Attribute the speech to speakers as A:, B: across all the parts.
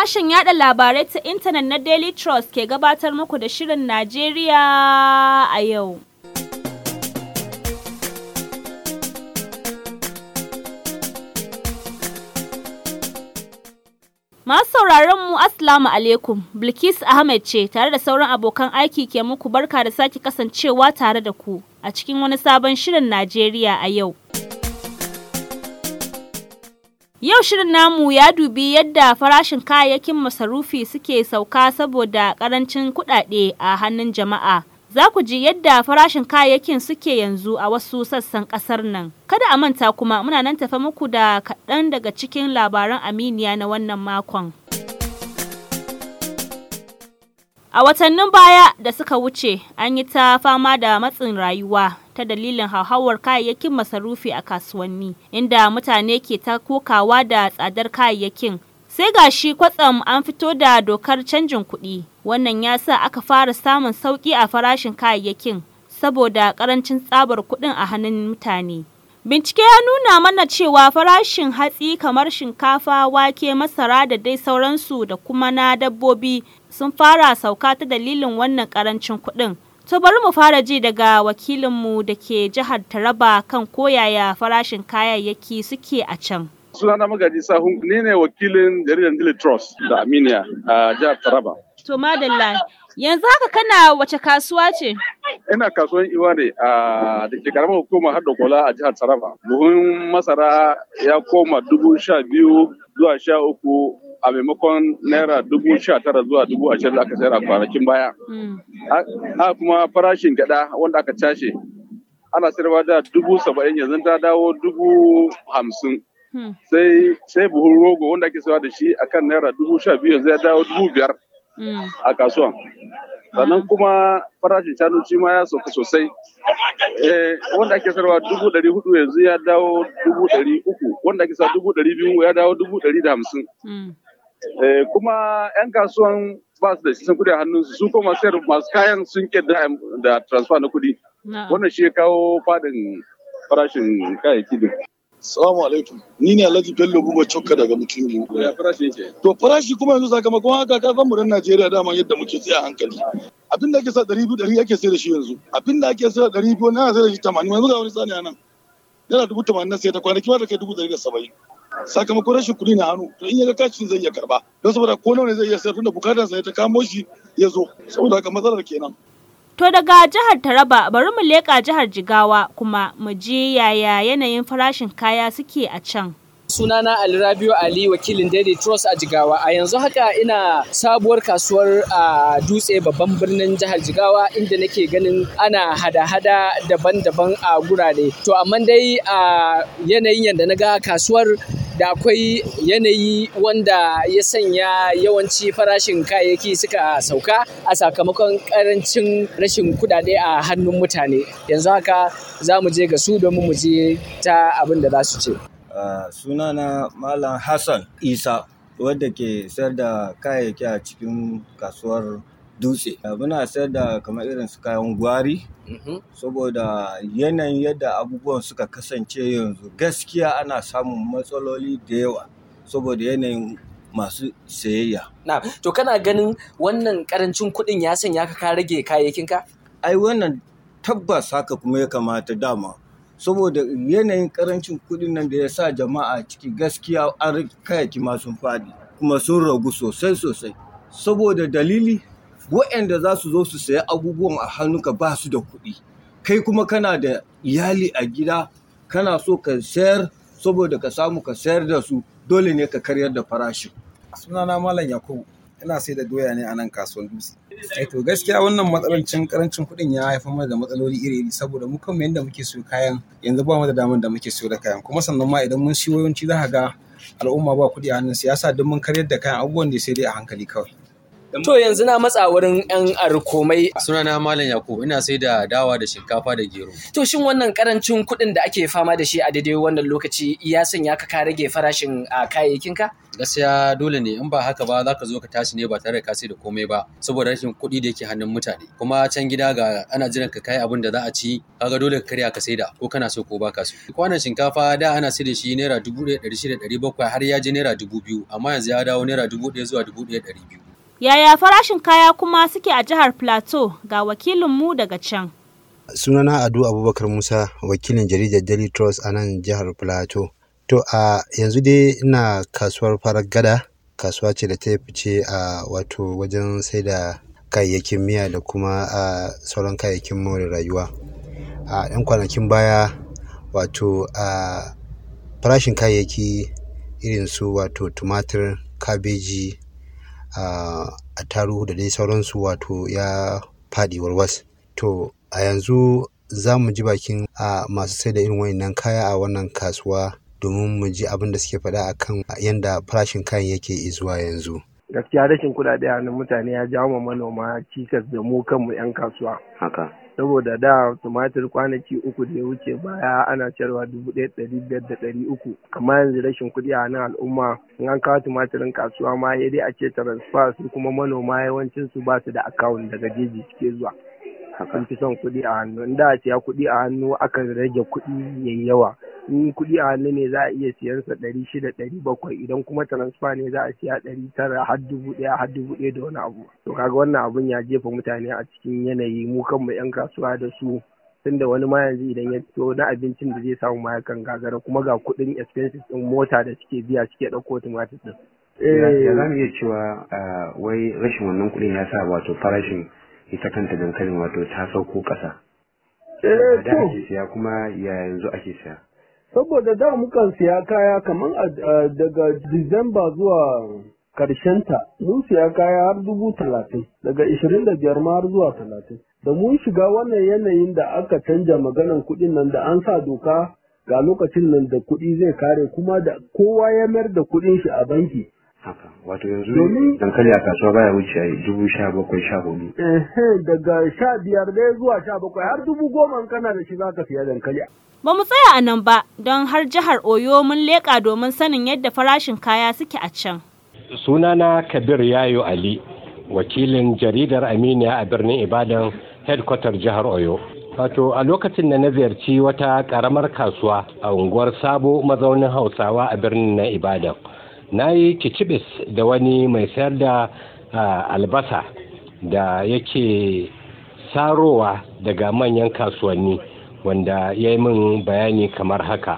A: sashen yada labarai ta intanet na Daily Trust ke gabatar muku da Shirin Najeriya a yau. Masu sauraron mu Assalamu alaikum, Bilkis Ahmed ce tare da sauran abokan aiki ke muku barka da sake kasancewa tare da ku a cikin wani sabon Shirin Najeriya a yau. Yau shirin namu ya dubi yadda farashin kayayyakin masarufi suke sauka saboda karancin kuɗaɗe a hannun jama'a. Za ku ji yadda farashin kayayyakin suke yanzu a wasu sassan ƙasar nan. Kada a manta kuma muna nan tafa muku da kaɗan daga cikin labaran Aminiya na wannan makon. A watannin baya da suka wuce, an yi ta fama da matsin rayuwa ta dalilin hauhawar kayayyakin masarufi a kasuwanni, inda mutane ke ta kokawa da tsadar kayayyakin. Sai gashi kwatsam an fito da dokar canjin kuɗi, wannan ya sa aka fara samun sauƙi a farashin kayayyakin saboda ƙarancin tsabar kuɗin a hannun mutane. Bincike ya nuna mana cewa farashin hatsi kamar shinkafa, wake, masara da dai sauransu da kuma na dabbobi sun fara sauka ta dalilin wannan karancin kuɗin. To bari mu fara ji daga wakilinmu da ke jihar Taraba kan koyaya farashin kayayyaki suke a can.
B: Sunana Magaji Sahun ne ne wakilin jaridar Daily Trust da Aminiya a jihar Taraba.
A: To madalla yanzu haka kana wace kasuwa ce?
B: Ina kasuwan Iwa ne a da ke karamar hukumar har da kola a jihar Taraba. Buhun masara ya koma dubu sha biyu zuwa sha uku a maimakon naira dubu sha tara zuwa dubu ashirin da aka sayar a kwanakin baya. Haka kuma farashin gyaɗa wanda aka cashe ana sayarwa da dubu saba'in yanzu ta dawo dubu hamsin. Sai sai buhun rogo wanda ake sayarwa da shi akan naira dubu sha biyu yanzu ya dawo dubu biyar a kasuwan. Sannan kuma farashin shanu shi ma ya sauka sosai. Wanda ake sayarwa dubu ɗari hudu yanzu ya dawo dubu ɗari uku wanda ake sayarwa dubu ɗari biyu ya dawo dubu ɗari da hamsin. kuma 'yan kasuwan ba su da shi kudi a hannunsu su kuma sayar masu kayan sun ke da transfer na kudi wannan shi ya kawo fadin farashin kayayyaki din
C: Salamu alaikum. Ni ne Alhaji Bello Buba Chokka daga Mutumu.
B: ya farashi yake
C: To farashi kuma yanzu sakamakon haka ka san mu dan Najeriya dama yadda muke tsaya hankali. Abin da ake sa ɗari biyu ɗari ake sai da shi yanzu. Abin da ake sa ɗari biyu na sai da shi tamanin yanzu ga wani tsani a nan. Yana dubu tamanin na sai ta kwanaki ma da kai dubu ɗari da saba'in. sakamakon rashin kuɗi na hannu to in ya ga kashin zai iya karba don saboda ko nawa ne zai iya sayar tunda bukatar sa ta kamo shi ya zo saboda haka matsalar kenan
A: To daga jihar Taraba bari mu leƙa jihar Jigawa kuma mu je yaya yanayin farashin kaya suke a can.
D: sunana Ali Rabiu Ali wakilin Daily Trust a Jigawa. A yanzu haka ina sabuwar kasuwar a dutse babban birnin jihar Jigawa inda nake ganin ana hada-hada daban-daban a gurare. To amma dai a yanayin yadda na ga kasuwar da akwai yanayi wanda ya sanya yawanci farashin kayayyaki suka sauka a sakamakon karancin rashin kudade a hannun mutane. Yanzu haka za mu je ga su domin mu je ta abin da za su ce.
E: Uh, sunana Malam Hassan Isa wadda ke sayar da kayayyaki a cikin kasuwar dutse. Uh, muna sayar da kamar irin su kayan gwari saboda yanayin yadda abubuwan suka kasance yanzu gaskiya ana samun matsaloli da yawa saboda yanayin masu sayayya.
D: Na, to kana ganin wannan karancin kuɗin ya sanya ka ka rage kayayyakinka?
E: Ai wannan tabbas haka kuma ya kamata dama. saboda yanayin karancin kuɗin nan da ya sa jama'a ciki gaskiya an kayayyaki ma sun faɗi kuma sun ragu sosai sosai saboda dalili waɗanda za su zo su saya abubuwan a hannunka ba su da kuɗi kai kuma kana da iyali a gida kana so ka sayar saboda ka samu ka sayar da su dole ne ka karyar da farashin
F: sunana malam yakubu ina sai da doya ne a nan kasuwar dutse eh to gaskiya wannan matsalancin karancin kuɗin ya haifar mana da matsaloli iri iri saboda mu kanmu yanda muke siyo kayan yanzu ba mu da damar da muke siyo da kayan kuma sannan ma idan mun siyo yawanci za ka ga al'umma ba kuɗi a hannun siyasa don mun karyar da kayan abubuwan da sai dai a hankali kawai
D: To yanzu na matsa wurin 'yan arkomai.
G: Sunana Malam Yakubu ina sai da dawa da shinkafa da gero.
D: To shin wannan karancin kuɗin da ake fama da shi a daidai wannan lokaci ya sanya ka ka rage farashin a kayayyakinka?
G: Gaskiya dole ne in ba haka ba za ka zo ka tashi ne ba tare da ka sai da komai ba saboda rashin kuɗi da yake hannun mutane. Kuma can gida ga ana jiran ka kai abin da za a ci kaga dole ka karya ka sai da ko kana so ko baka so. Kwanan shinkafa da ana sai da shi naira dubu ɗaya ɗari shida ɗari bakwai har ya je naira dubu biyu amma yanzu ya dawo naira dubu ɗaya zuwa dubu ɗaya ɗari biyu.
A: Yaya farashin kaya kuma suke a jihar Plateau ga wakilinmu daga can.
H: Sunana Ado Abubakar Musa, wakilin jaridar Daily Trust a nan jihar Plateau. To a yanzu dai ina kasuwar farar gada, kasuwa ce da ta fice a wato wajen sai da kayayyakin miya da kuma a sauran kayayyakin more rayuwa. A ɗan kwanakin baya wato a farashin kayayyaki irin su wato tumatir, kabeji, a attaruhu da dai sauransu wato ya faɗi warwas. To a yanzu za mu ji bakin a masu sai da irin wayannan kaya a wannan kasuwa domin mu ji abin da suke faɗa akan yanda farashin kayan yake zuwa yanzu.
I: gaskiya rashin kuɗaɗe a nan mutane ya jawo ma manoma cikas da mu kanmu 'yan kasuwa
J: haka
I: saboda da tumatir kwanaki uku da ya wuce baya ana sayarwa dubu ɗaya ɗari biyar da ɗari uku amma yanzu rashin kuɗi a nan al'umma in an kawo tumatirin kasuwa ma ya dai a ce transfer su kuma manoma yawancin su ba su da akawun daga jeji suke zuwa sun fi son kuɗi a hannu in da a siya kuɗi a hannu akan rage kuɗi yayi yawa in kuɗi a hannu ne za a iya siyan sa ɗari shida ɗari bakwai idan kuma transfer ne za a siya ɗari tara har dubu ɗaya har dubu ɗaya da wani abu to kaga wannan abun ya jefa mutane a cikin yanayi mu kanmu 'yan kasuwa da su tunda wani ma yanzu idan ya fito na abincin da zai samu ma yakan gagara kuma ga kuɗin expenses ɗin mota da suke biya suke ɗauko tumatir ɗin.
J: ya za mu iya cewa wai rashin wannan kuɗin ya sa wato farashin ita kanta dankalin wato ta sauko ƙasa. Da ake siya kuma ya yanzu ake siya.
K: saboda da mukan siya kaya kamar daga Disamba zuwa ta mun siya kaya har dubu talatin daga ishirin da biyar ma har zuwa talatin da mun shiga wannan yanayin da aka canja maganan kuɗin nan da an sa doka ga lokacin nan da kuɗi zai kare kuma da kowa ya mayar da kuɗin shi a banki
J: haka wato yanzu dankali a kasuwa baya wuce dubu sha bakwai sha hudu
K: daga sha biyar dai zuwa sha bakwai har dubu goma kana da shi zaka siya dankali
A: Ba mu tsaya a nan ba don har jihar Oyo mun leƙa domin sanin yadda farashin kaya suke a can.
L: Sunana Kabir Yayo Ali, wakilin jaridar Aminiya a birnin Ibadan, headquarter jihar Oyo. Wato a lokacin da na ziyarci wata ƙaramar kasuwa a unguwar Sabo mazaunin Hausawa a birnin na Ibadan. Na yi kicibis da wani mai sayar da albasa da yake sarowa daga manyan kasuwanni. wanda ya yi min bayani kamar haka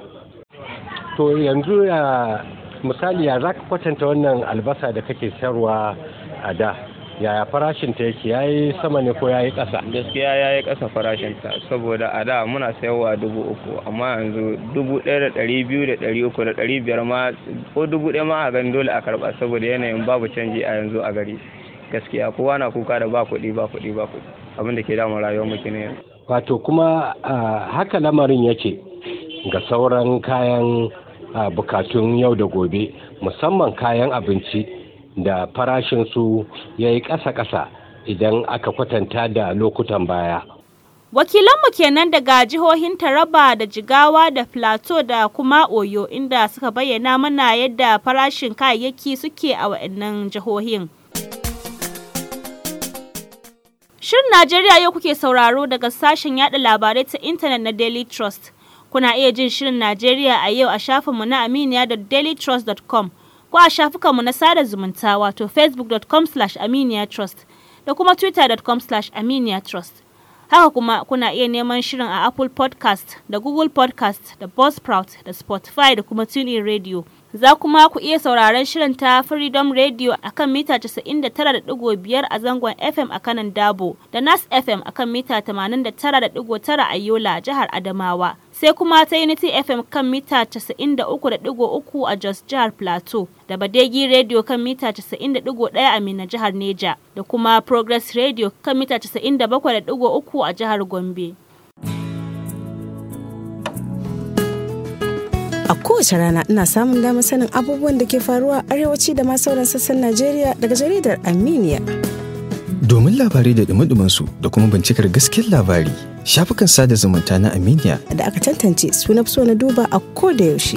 L: to yanzu ya misali ya za ka kwatanta wannan albasa da kake sayarwa a da yaya farashin ta yake ya yi sama ne ko ya yi ƙasa
M: gaskiya ya yi ƙasa farashin ta saboda a da muna sayarwa dubu uku amma yanzu dubu ɗaya da ɗari biyu da ɗari uku da ɗari biyar ma ko dubu ɗaya ma a gani dole a karɓa saboda yanayin babu canji a yanzu a gari gaskiya kowa na kuka da ba kuɗi ba kuɗi ba kuɗi abin da ke damun rayuwar mu kenan yanzu
L: wato kuma haka lamarin yake ga sauran kayan bukatun yau da gobe musamman kayan abinci da farashinsu ya yi ƙasa-ƙasa idan aka kwatanta da lokutan baya.
A: Wakilanmu kenan daga jihohin Taraba da Jigawa da Plateau da kuma Oyo inda suka bayyana mana yadda farashin kayayyaki suke a waɗannan jihohin. Shirin Najeriya yau kuke sauraro daga sashen yada labarai ta intanet na Daily Trust. Kuna iya jin Shirin Najeriya a yau a shafinmu na aminiya da dailytrust.com ko a shafukanmu na sada zumunta wato facebook.com slash aminiyatrust da kuma twitter.com slash aminiyatrust. Haka kuma kuna iya neman shirin a Apple podcast da Google podcast da Buzzsprout da Spotify da kuma TuneIn Radio. Za kuma ku iya sauraron shirin ta Freedom Radio a kan mita 99.5 a zangon FM a kanan Dabo da Nas FM a kan mita 89.9 a Yola, jihar Adamawa. Sai kuma ta Unity FM kan mita 93.3 a Jos, jihar Plateau. Da Badegi Radio kan mita 90.1 a Mina, jihar Neja. Da kuma Progress Radio kan mita 97.3 a jihar Gombe.
N: A kowace rana ina samun damar sanin abubuwan da ke faruwa arewaci da ma sauran sassan Najeriya daga jaridar Aminiya.
O: Domin labarai da dumi su da kuma bincikar gaskiyar labari, shafukan sada zumunta na Aminiya
N: Da aka tantance suna so na duba a ko da yaushe.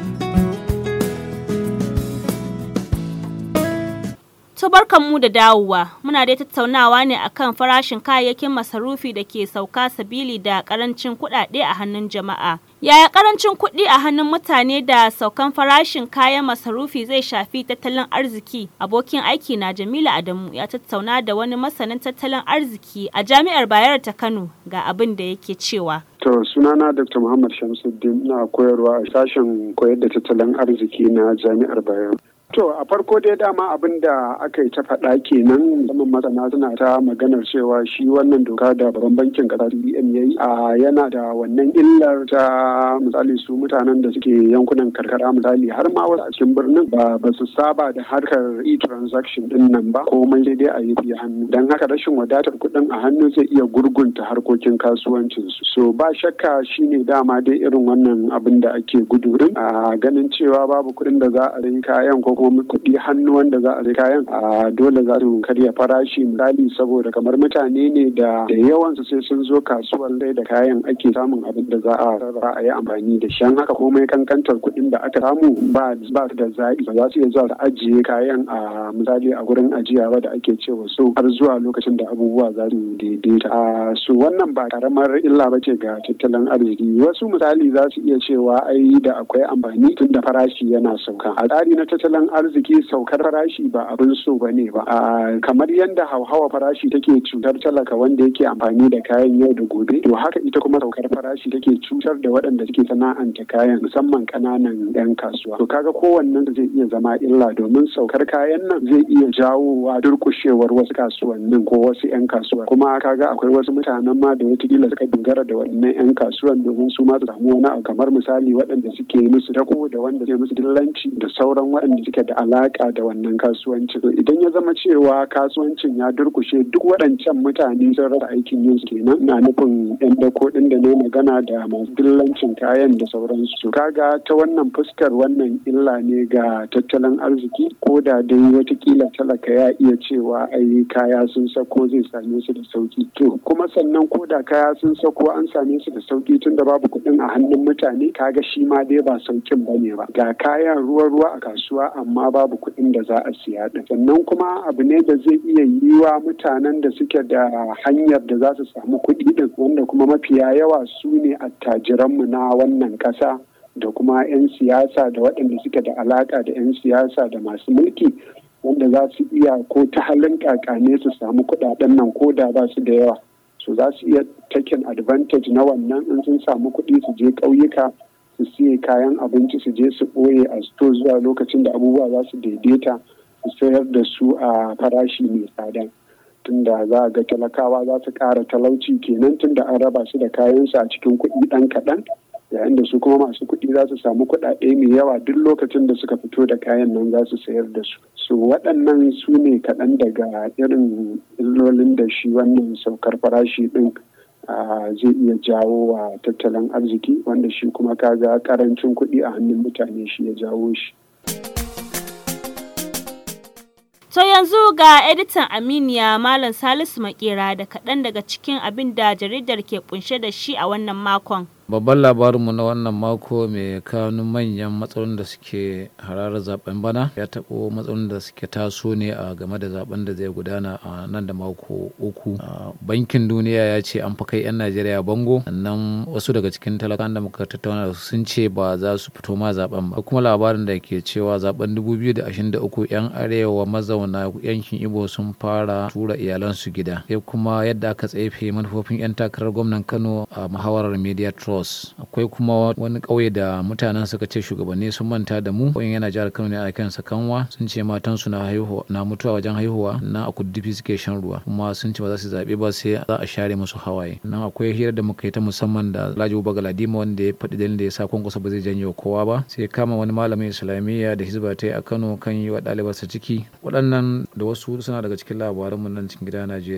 A: To mu da dawowa muna dai tattaunawa ne akan farashin kayayyakin masarufi da ke sauka sabili da karancin kuɗaɗe a hannun jama'a. Yaya karancin kuɗi a hannun mutane da saukan farashin kayan masarufi zai shafi tattalin arziki? Abokin aiki na Jamila Adamu ya tattauna da wani masanin tattalin arziki a Jami'ar Bayero ta Kano ga abin da yake cewa.
P: To sunana Dr. Muhammad Shamsuddin na koyarwa a sashen koyar da tattalin arziki na Jami'ar Bayero. To a farko dai dama abin da aka yi ta faɗa kenan zaman masana suna ta maganar cewa shi wannan doka da babban bankin ƙasa CBN ya yi a yana da wannan illar ta misali su mutanen da suke yankunan karkara misali har ma wasu a cikin birnin ba ba su saba da harkar e-transaction din nan ba komai sai dai a yi biya hannu dan haka rashin wadatar kuɗin a hannu zai iya gurgunta harkokin kasuwancin su so ba shakka shine dama dai irin wannan abin da ake gudu din a ganin cewa babu kuɗin da za a yi kayan ko kuma kuɗi hannu wanda za a sai kayan a dole za su karya farashi misali saboda kamar mutane ne da da yawan su sai sun zo kasuwar dai da kayan ake samun abin da za a rarraba a yi amfani da shi haka komai kankantar kuɗin da aka samu ba ba da zaɓi ba za su iya zuwa su ajiye kayan a misali a gurin ajiya ba da ake cewa so har zuwa lokacin da abubuwa za su daidaita a su wannan ba karamar illa ba ce ga tattalin arziki wasu misali za su iya cewa ai da akwai amfani tun da farashi yana sauka a tsari na tattalin arziki saukar farashi ba abin so ba ne ba kamar yadda hauhawa farashi take cutar talaka wanda yake amfani da kayan yau da gobe to haka ita kuma saukar farashi take cutar da waɗanda suke sana'anta kayan musamman ƙananan 'yan kasuwa to kaga kowannen zai iya zama illa domin saukar kayan nan zai iya jawowa durƙushewar wasu kasuwannin ko wasu 'yan kasuwa kuma kaga akwai wasu mutanen ma da watakila suka dogara da waɗannan 'yan kasuwan domin su ma su samu wani abu kamar misali waɗanda suke musu dako da wanda suke musu dillanci da sauran waɗanda suke da alaka da wannan kasuwanci idan ya zama cewa kasuwancin ya durkushe duk waɗancan mutane sun rasa aikin yin kenan na nufin yan dako ɗin da ne magana da masu dillancin kayan da sauransu kaga ta wannan fuskar wannan illa ne ga tattalin arziki ko da dai watakila talaka ya iya cewa ai kaya sun sako zai same su da sauki to kuma sannan ko da kaya sun sako an same su da sauki tun da babu kuɗin a hannun mutane kaga shi ma dai ba saukin bane ba ga kayan ruwa-ruwa a kasuwa amma babu kuɗin da za a siya ɗin sannan kuma abu ne da zai iya yiwa mutanen da suke da hanyar da za su samu kuɗi ɗin wanda kuma mafiya yawa su ne attajiranmu na wannan ƙasa da kuma 'yan siyasa da waɗanda suke da alaƙa da 'yan siyasa da masu mulki wanda za su iya ko ta halin kakane su samu kuɗaɗen nan ko da ba su da yawa so za su iya taken advantage na wannan in sun samu kuɗi su je ƙauyuka su siye kayan abinci su je su ɓoye a sto zuwa lokacin da abubuwa za su daidaita su sayar da su a farashi mai tsada tunda za a ga talakawa za su ƙara talauci kenan tunda an raba su da kayansu a cikin kuɗi ɗan kaɗan yayin da su kuma masu kuɗi za su samu kuɗaɗe mai yawa duk lokacin da suka fito da kayan nan za su sayar da su su waɗannan su ne kaɗan daga irin illolin da shi wannan saukar farashi ɗin zai iya jawo wa tattalin arziki wanda shi kuma kaga karancin kuɗi a hannun mutane shi ya jawo shi.
A: To yanzu ga editan Aminiya Malam Salisu Makera da kaɗan daga cikin abin da jaridar ke kunshe da shi a wannan makon.
Q: babban labarinmu na wannan mako mai kanun manyan matsalolin da suke hararar zaben bana ya taɓo matsalolin da suke taso ne a game da zaben da zai gudana a nan da mako uku bankin duniya ya ce an fi kai 'yan najeriya bango sannan wasu daga cikin talakan da muka tattauna da sun ce ba za su fito ma zaben ba kuma labarin da ke cewa zaben 2023 'yan arewa mazauna yankin ibo sun fara tura iyalansu gida sai kuma yadda aka tsefe manufofin 'yan takarar gwamnan kano a muhawarar media trust Jos akwai kuma wani ƙauye da mutanen suka ce shugabanni sun manta da mu ƙauyen yana jihar Kano ne a kansa kanwa sun ce matan su na haihuwa na mutuwa wajen haihuwa na a kuddufi suke shan ruwa kuma sun ce ba za su zaɓe ba sai za a share musu hawaye nan akwai hira da muka yi ta musamman da Alhaji Bagaladima wanda ya faɗi dalilin da ya sa kwankwasa ba zai janyo kowa ba sai kama wani malamin islamiyya da hizba ta yi a Kano kan yi wa ɗalibarsa ciki waɗannan da wasu suna daga cikin labaranmu nan cikin gida Najeriya.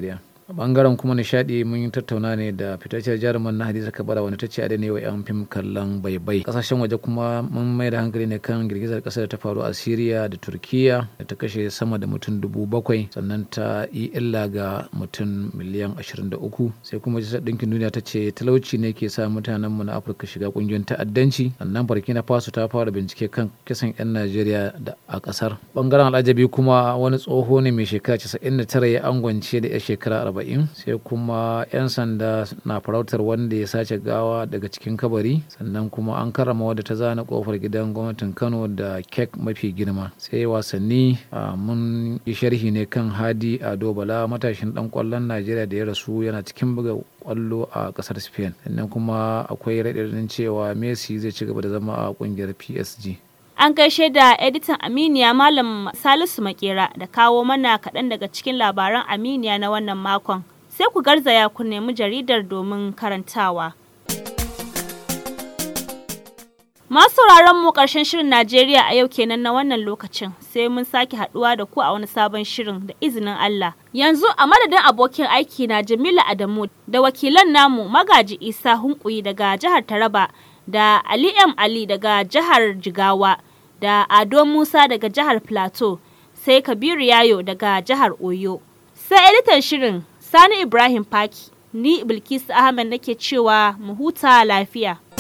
Q: a bangaren kuma nishadi mun yi tattauna ne da fitacciyar jaruman na hadiza kabara wanda ta ce a daina wa yan fim kallon baibai kasashen waje kuma mun mai da hankali ne kan girgizar kasa da ta faru a syria da turkiya da ta kashe sama da mutum dubu bakwai sannan ta yi illa ga mutum miliyan ashirin da uku sai kuma jisar ɗinkin duniya ta ce talauci ne ke sa mutanenmu na afirka shiga ƙungiyoyin ta'addanci sannan burkina faso ta fara bincike kan kisan 'yan najeriya da a ƙasar bangaren al'ajabi kuma wani tsoho ne mai shekara 99 ya angwance da 'yar shekara 40 sai kuma 'yan sanda na farautar wanda ya sace gawa daga cikin kabari sannan kuma an karrama wadda ta zana kofar gidan gwamnatin kano da kek mafi girma sai wasanni mun yi sharhi ne kan hadi ado bala matashin dan kwallon najeriya da ya rasu yana cikin buga kwallo a kasar spain sannan kuma akwai raɗaɗin cewa messi zai ci gaba da zama a kungiyar psg
A: An gaishe da editan Aminiya Malam Salisu Makera da kawo mana kaɗan daga cikin labaran Aminiya na wannan makon. Sai ku garzaya ku nemi jaridar domin karantawa. Masu sauraron mu ƙarshen shirin Najeriya a yau kenan na wannan lokacin sai mun sake haɗuwa da ku a wani sabon shirin da izinin Allah. Yanzu a madadin abokin aiki na Jamila Adamu da wakilan namu Magaji Isa Hunkuyi daga jihar Taraba da Ali M Ali daga jihar Jigawa. da Ado Musa daga jihar Plateau, sai Kabiru Yayo daga jihar Oyo. Sai editan shirin Sani Ibrahim Faki, ni Bilkisu Ahmed nake cewa mu huta lafiya.